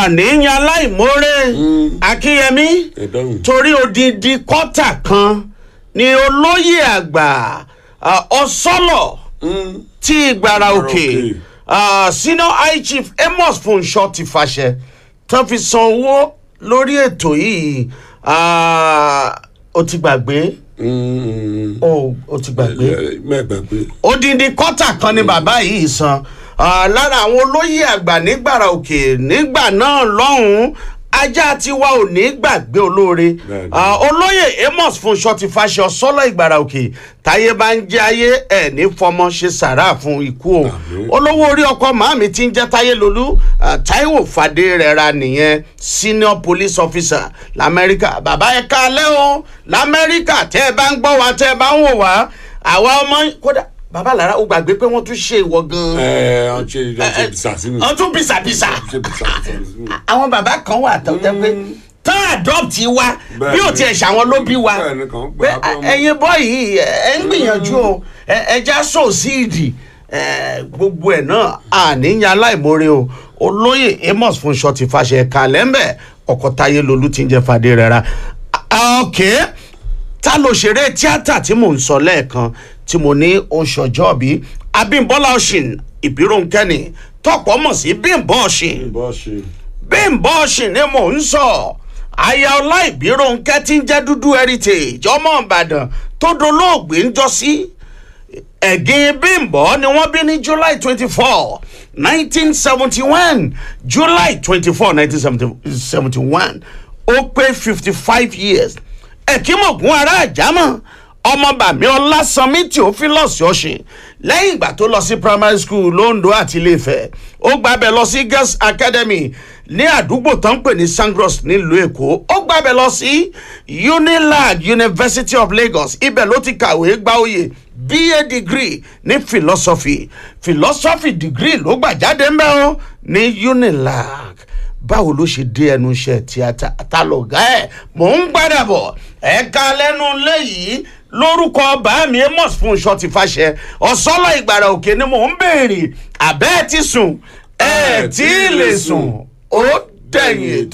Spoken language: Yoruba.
àníyàn aláìmoore akínyẹmí ẹ̀dọ́hùn. torí odidi kọ́tà kan ni olóyè àgbà ah, ọ̀sọ́lọ̀ tí ìgbàrà òkè òkè. ah, senior high chief amos funṣọ ti fàṣẹ tán fi san owó lórí ètò yìí ah, ó ti gbàgbé ó ó ti gbàgbé mẹ́gbàgbé. odindi kọ́tà kan ni bàbá yìí san Ah, lára àwọn olóyè àgbà nígbàrà òkè nígbà náà lọ́hùn-ún ajá tiwa ò ní gbàgbé olóore Bẹ́ẹ̀ni. Ah, olóyè amos funṣọ ti fàṣẹ ọsọlọ ìgbàrà òkè táyé bá ń jẹ ayé ẹ ní fọmọ ṣe sàrà fún ikú o Àmín. olówó orí ọkọ màmí tí ń jẹ táyé lolú ah, taiwo fàdé rẹ ra nìyẹn senior police officer lamẹ́ríkà bàbá ẹ kálẹ́ o lamẹ́ríkà tẹ́ ẹ bá ń gbọ́ wa tẹ́ ẹ bá ń wò wá àwa ọmọ kódà bàbá lára ó gbàgbé pé wọ́n tún ṣe ìwọ gan-an ẹ ọ ṣe ọ ṣe bìsà sínú. wọ́n tún bìsàbìsà ṣe bìsà sínú. àwọn bàbá kan wà tó jẹ́ pé tán adopt wa Bẹ́ẹ̀ni. bí ò tiẹ̀ ṣàwọn ló bí wa Bẹ́ẹ̀ni, kàn gbà pé á pé ọmọ- ẹ̀yin bọ́ yìí ẹ ń gbìyànjú o ẹ ẹ já sòsíìdì gbogbo ẹ̀ náà àníyàn aláìmoore o olóyè amos funṣọ ti fàṣẹ kàlẹ́mbẹ̀ ọkọ̀ táyé lolú ti ń jẹ́ fàdé rẹ̀ ra ọ̀kẹ́ ta ló ṣeré tíátà tí mò ń sọ lẹ́ẹ̀kan tí mo ní oṣù ọjọ́ bí abímbọ́lá ọ̀sìn ìbíròǹkẹ́ni tọ́pọ̀ mọ̀ sí bímbọ́ ọ̀sìn bọ́ ṣe. bímbọ́ ọ̀sìn ni mò ń sọ aya ọlá ìbíròǹkẹ́ tí ń jẹ́ dúdú heritage ọmọ ìbàdàn tó dolóògbé ń jọ sí ẹ̀gìn bímbọ́ ni wọ́n bí ní july twenty four nineteen seventy one july twenty four nineteen seventy one ó pé fifty five years ẹ̀kímọ̀gún ará àjámọ̀ ọmọ bàmí ọlásànmí theophilus ọ̀sìn lẹ́yìn ìgbà tó lọ sí primary school londo àti iléèfẹ̀ ó gbàbẹ̀ lọ sí girls academy ní àdúgbò tó ń pè ní sangros nílùú èkó ó gbàbẹ̀ lọ sí unilag university of lagos ibẹ̀ ló ti kàwé gba oyè ba degree ní philosophy philosophy degree ló gbà jáde ńbẹ́ o ní unilag báwo ló ṣe dé ẹnu iṣẹ́ tíátà ta lọ̀gá ẹ̀ mò ń gbádà bọ̀ ẹ̀ka lẹ́nu léyìí lórúkọ bàámi amos fún iṣọ́ ti fàṣẹ ọ̀sọ́lọ̀ ìgbàrà òkè ni mò ń béèrè àbẹ́ ẹ̀ ti sùn ẹ̀ tí ì lè sùn ó dẹ̀yìn ètò.